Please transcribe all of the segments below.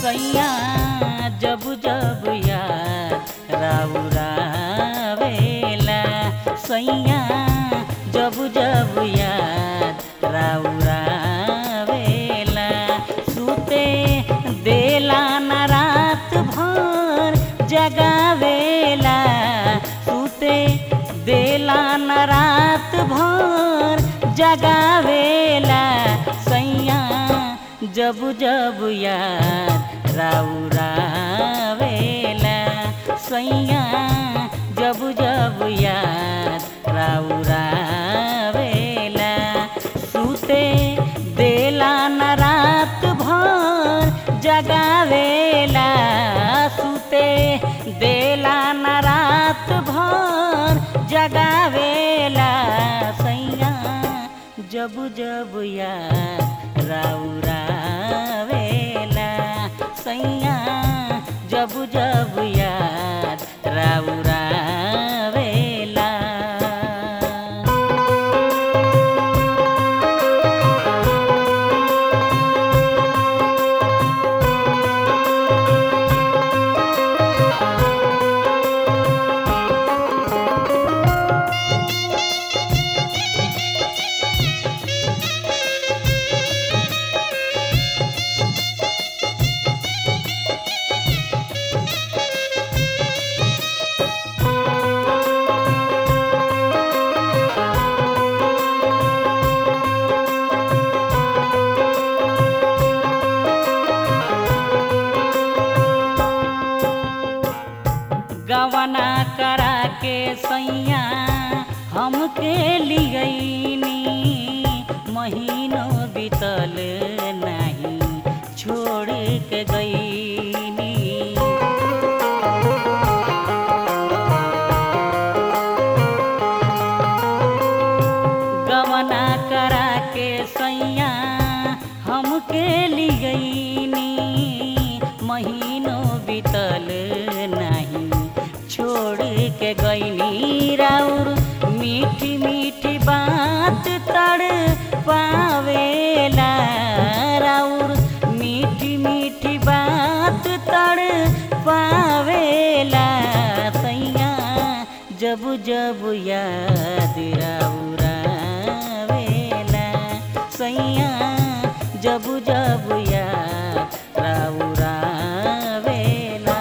सैया जब जब याद राउरावेला सैया जब जब याद राउरावेला सुते देला न रात भर जगावेला सुते देला न रात भर जगावेला सैया जब जब याद राउरावेला सैया जब जब याद राउरावेला सुते देला न रात भर जगावेला सुते देला न रात भर जगावेला सैया जब जब याद राउरावेला सैया जब जब याद राउरावेला गवना करा के सैया हमके लिगैनी महीनों बीतल नहीं छोड़ के गईनी गवना करा के सैया हमके लिगैनी महीनों बीतल नहीं छोड़ के गईनी राउर मीठी मीठी बात तड़ पावेला राउर मीठी मीठी बात तड़ पावेला सैया जब जब याद राउरावेला सैया जब जब याद राउरावेला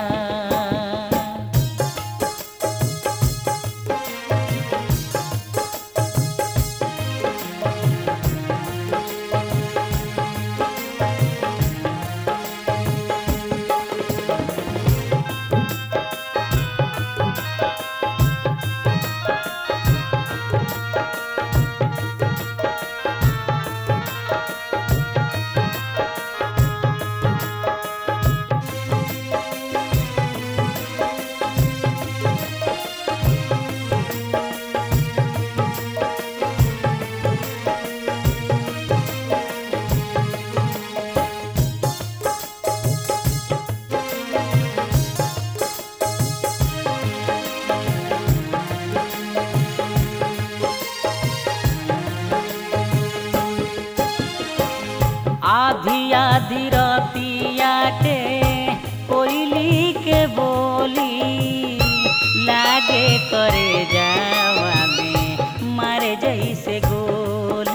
आधी आधी रतिया के कोयली के बोली लागे करे जावा में मारे जैसे गोली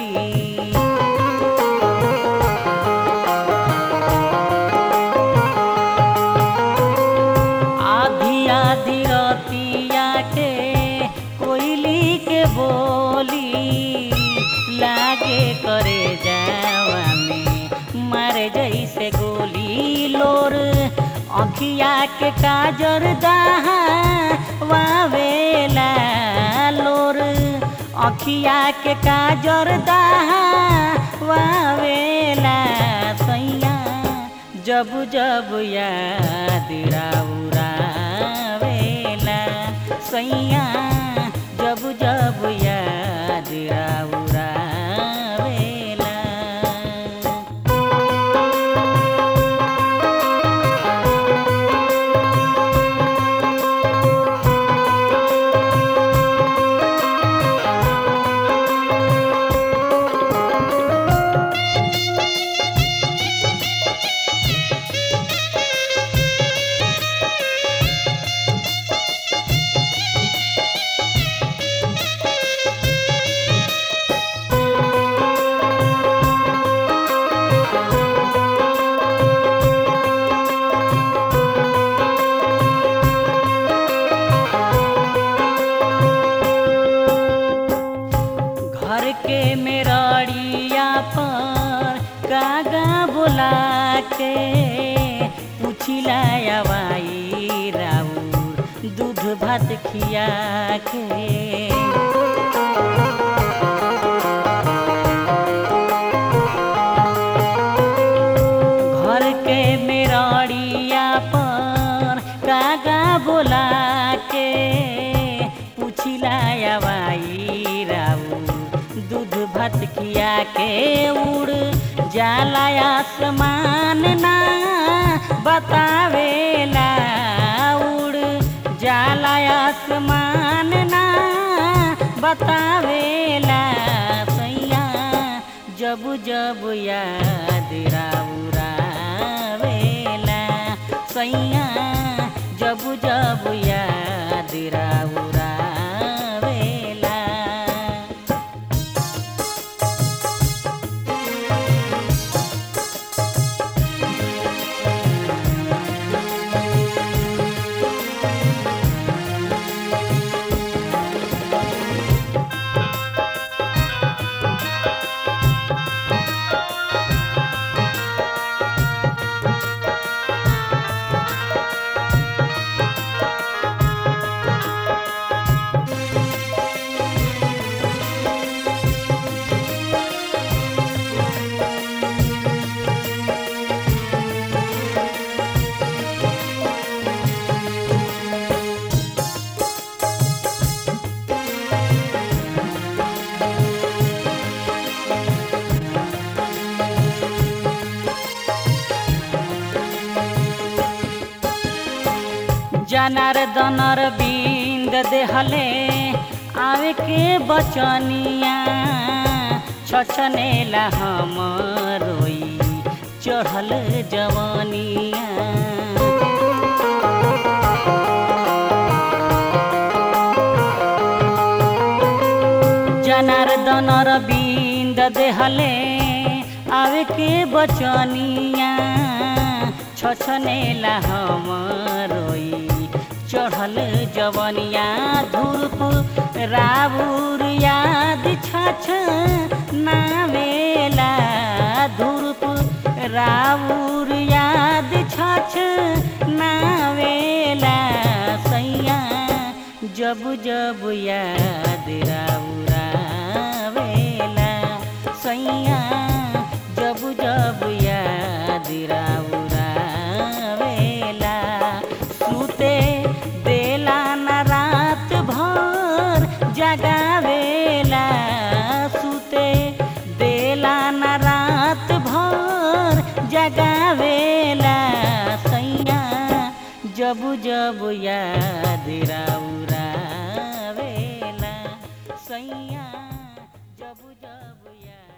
आधी आधी रतिया के कोयली के बोली लागे करे जावा में मारे जैसे गोली लोर अखिया के काजर दहा वावेला लोर अखिया के काजर दहा वावेला सैया जब जब याद राउरावेला सैया जब जब याद राउरावेला मेरड़िया पर कागा बोला के पुछिला आवाई राउर दूध भात खिया के घर के मेरड़िया पर कागा बोला के पुछिला आवाई राउ दूध भात खिया के उड़ जाला आसमान ना बतावेला उड़ जाला आसमान ना बतावेला सैया जब जब याद राउरावेला सैया जब जब याद राउरावेला जनार्दनर बिंद देहले आवे के बचनिया छछनेला हम रोई चढ़ल जवनिया जनार्दनर बिंद देहले आवे के बचनिया छछनेला हम रोई चढ़ल जवनिया धूप राबुर याद छछ नावेला धूप राबुर याद छछ नावेला सैया जब जब याद राउरावेला सैया जब जब याद राउरावेला सुते देला न रात भर जगावेला सुते देला न रात भर जगावेला सैया जब जब याद राउरावेला सैया जब जब याद